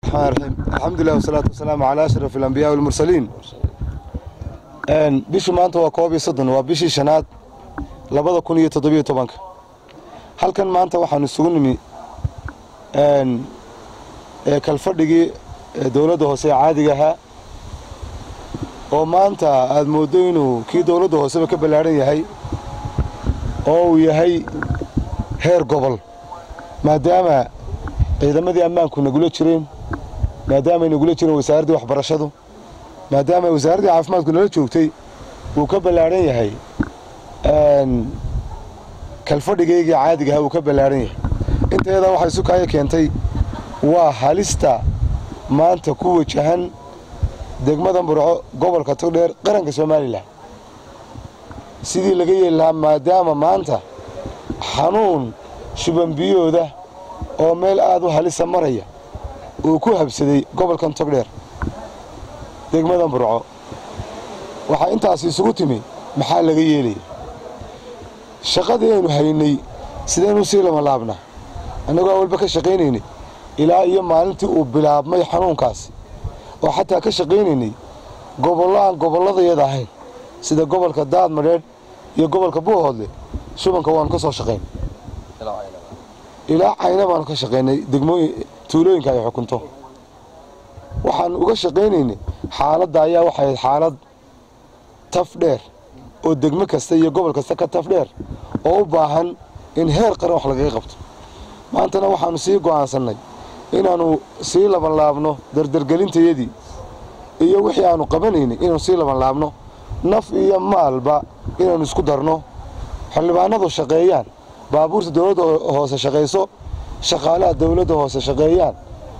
الرحمن الرحيم الحمد لله والصلاة والسلام على أشرف الأنبياء والمرسلين bishii maanta waa koob iyo soddon waa bishii shanaad labada kun iyo toddobiyo tobanka halkan maanta waxaanu isugu nimi kalfadhigii dowladda hoose ee caadiga ahaa oo maanta aada mooddo inuu kii dowladda hooseba ka ballaadhan yahay oo uu yahay heer gobol maadaama ciidamadii ammaanku nagula jireen maadaamaay nagula jireen wasaaraddii waxbarashadu maadaama wasaaraddii caafimaadku nala joogtay wuu ka ballaadhan yahay kalfadhigaygii caadiga ahaa wuu ka ballaadhan yahay inteedaa waxay sukaayo keentay waa halista maanta ku wajahan degmada burco gobolka togdheer qaranka somalilan sidii laga yeeli lahaa maadaama maanta xanuun shubanbiyooda oo meel aad u halisa maraya uu ku habsaday gobolkan togdheer degmadan burco waxaa intaas isugu timi maxaa laga yeelaya shaqadii aynu haynay sidaynu sii lamalaabnaa annagoo awalba ka shaqaynaynay ilaa iyo maalintii uu bilaabmay xanuunkaasi oo xataa ka shaqaynaynay gobollo aan gobolladayada ahayn sida gobolka daadmadheedh iyo gobolka buuhoodle shubanka waanu ka soo shaqayn ilaa cayna baanu ka shaqaynay degmooyin tuulooyinka ay xukunto waxaanu uga shaqaynaynay xaaladda ayaa waxay ahayd xaalad taf dheer oo degmo kasta iyo gobol kasta ka taf dheer oo u baahan in heer qaran wax lagaga qabto maantana waxaanu sii go'aansannay inaannu sii labanlaabno dardargelintayadii iyo wixii aanu qabanaynay inaanu sii labanlaabno naf iyo maalba inaannu isku darno xildhibaanadu shaqeeyaan baabuurta dowladda hoose shaqayso shaqaalaha dowladda hoose shaqeeyaan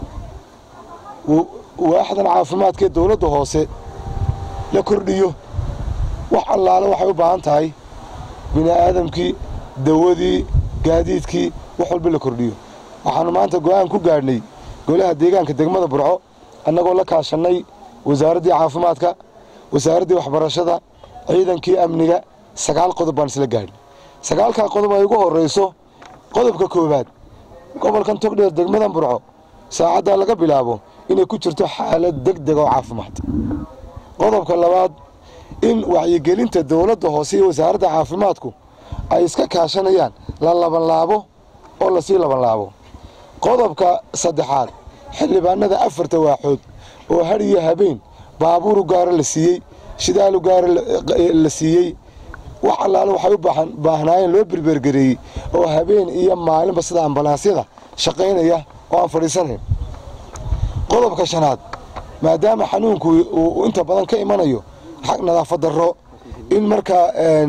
waaxdan caafimaadkaee dowladda hoose la kordhiyo wax allaale waxay u baahan tahay bini'aadamkii dawadii gaadiidkii wax walba la kordhiyo waxaannu maanta go'aan ku gaadhnay golaha deegaanka degmada burco annagoo la kaashannay wasaaraddii caafimaadka wasaaraddii waxbarashada ciidankii amniga sagaal qodob baan isla gaadhnay sagaalkaa qodob ay ugu horrayso qodobka koowaad gobolkan togdheer degmadan burco saacaddaa laga bilaabo inay ku jirto xaalad deg deg oo caafimaad qodobka labaad in wacyigelinta dowladda hoose iyo wasaaradda caafimaadku ay iska kaashanayaan la labanlaabo oo lasii labanlaabo qodobka saddexaad xildhibaanada afarta waaxood oo har iyo habeen baabuuru gaara la siiyey shidaalu gaara la siiyey wax allaale waxay u baahnaayeen loo berbergareeyey oo habeen iyo maalinba sida ambalaasyada shaqaynaya oo aan fadhiisanayn qodobka shanaad maadaama xanuunku uu inta badan ka imanayo xag nadaafad darro in markaa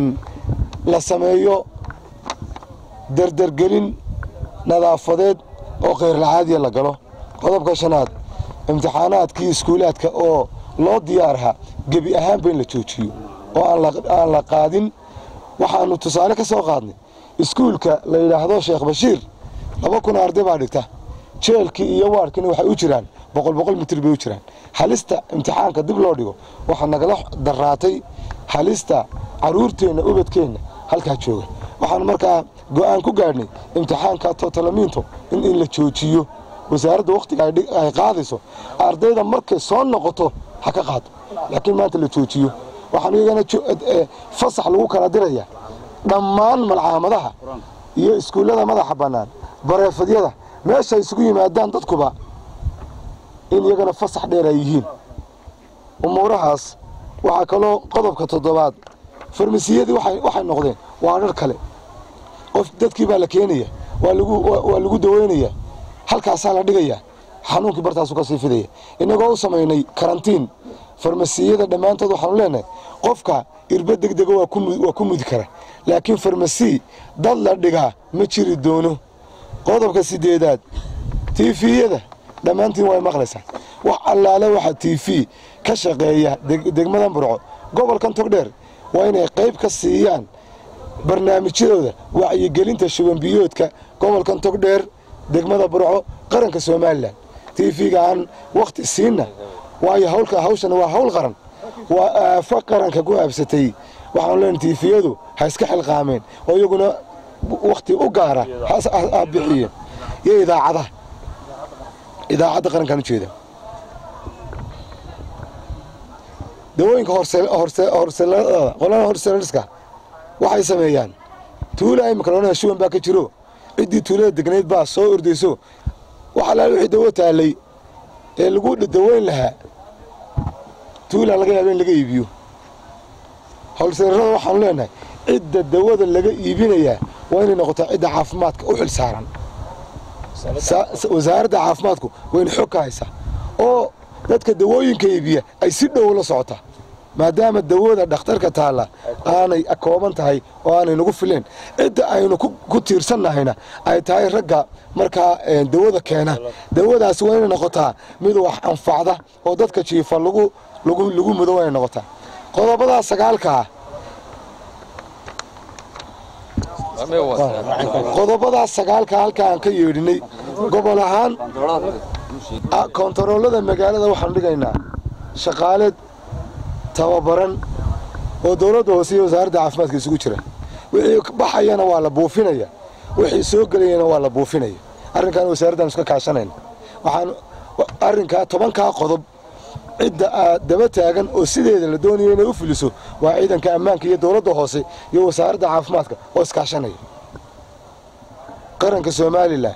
la sameeyo dardargelin nadaafadeed oo khayrlacaadiya la galo qodobka shanaad imtixaanaadkii iskuulaadka oo loo diyaarha gebi ahaanba in la joojiyo oo aan la qaadin waxaannu tusaale ka soo qaadnay iskuulka la yidhaahdo sheekh bashiir laba kun arday baa dhigta jeelkii iyo waadhkiina waxay u jiraan boqol boqol mitir bay u jiraan halista imtixaanka dib loo dhigo waxaa nagala daraatay halista carruurteenna ubadkeenna halkaa jooga waxaanu markaa go'aan ku gaadhnay imtixaanka totalamiinto in in la joojiyo wasaaradda wakhtiga ay qaadayso ardayda markay soo noqoto ha ka qaado laakiin maanta la joojiyo waxaanu iyagana fasax lagu kala dirayaa dhammaan malcaamadaha iyo iskuullada madaxa bannaan bareefadyada meeshay isugu yimaadaan dadkuba in iyagana fasax dheer ay yihiin umuurahaas waxaa kaloo qodobka toddobaad farmasiyadii waxay noqdeen waa dhar kale qof dadkii baa la keenaya waa lagu daweynaya halkaasaa la dhigayaa xanuunkii bartaasu ka sii fidaya innagoo u samaynay karantiin farmasiyada dhammaantood waxaanu leenahay qofka irba degdega waa ku mudi kara laakiin farmasi dad la dhigaa ma jiri doono qodobka sideedaad tiifiyada dhammaantiin way maqlaysaa wax allaale waxa tiifi ka shaqeeya degmadan burco gobolkan togdheer waa inay qayb ka siiyaan barnaamijyadooda wacyigelinta shubanbiyoodka gobolkan togdheer degmada burco qaranka somalilan tiifiga aan wakhti siinna waayo hawlka hawshana waa hawl qaran waa aafo qaranka ku aabsatay waxaanu leenahay tiifiyadu ha iska xilqaameen oo iyaguna wakhti u gaara ha bixiyeen iyo idaacadaha idaacadda qarankaan ujeeda dawooyinka horseelada qolada horseelariska waxay sameeyaan tuula imika loonaa shuban baa ka jiro ciddii tuulada degnayd baa soo ordayso wax allaale wixii dawo taallay ee lagu daweyn lahaa tuulaa laga yaaba in laga iibiyo howlseerarada waxaanu leenahay cidda dawada laga iibinayaa waa inay noqotaa cidda caafimaadka u xil saaran wasaaradda caafimaadku wayna xog ka haysaa oo dadka dawooyinka iibiya ay si dhow la socotaa maadaama dawada dhakhtarka taalla aanay kooban tahay oo aanay nagu fileen cidda aynu ku tiirsannahayna ay tahay ragga markaa dawada keena dawadaasi waa inay noqotaa mid wax anfacda oo dadka jiifa lagu lagu mudo waa inay noqotaa qodobadaa sagaalkaa qodobadaa sagaalka halkaan ka yeedhinay gobol ahaan kontaroolada magaalada waxaanu dhigaynaa shaqaale tababaran oo dowladda hoose iyo wasaaradda caafimaadka isugu jira wixii baxayana waa la buufinaya wixii soo gelayana waa la buufinaya arrinkaan wasaaraddan iska kaashanayna waxaan arrinkaa tobankaa qodob cidda aad daba taagan oo sideeda la doonayo inay u fuliso waa ciidanka ammaanka iyo dowladda hoose iyo wasaaradda caafimaadka oo iskaashanaya qaranka somalilan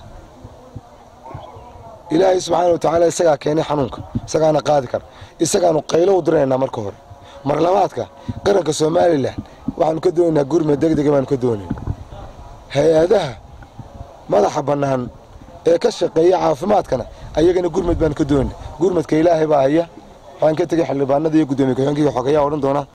ilaahay subxaana wa tacaala isagaa keenay xanuunka isagaana qaadi kara isagaanu qaylo u diranaynaa marka hore marlabaadka qaranka somalilan waxaanu ka doonaynaa gurmad degdega baanu ka doonayna hay-adaha madaxa bannaan ee ka shaqeeya caafimaadkana ayagana gurmad baanu ka doonayna gurmadka ilaahay baa haya waxaan ka tegay xildhibaanada iyo guddoomiye ku-xigeenka iyo xogeyaha odhan doona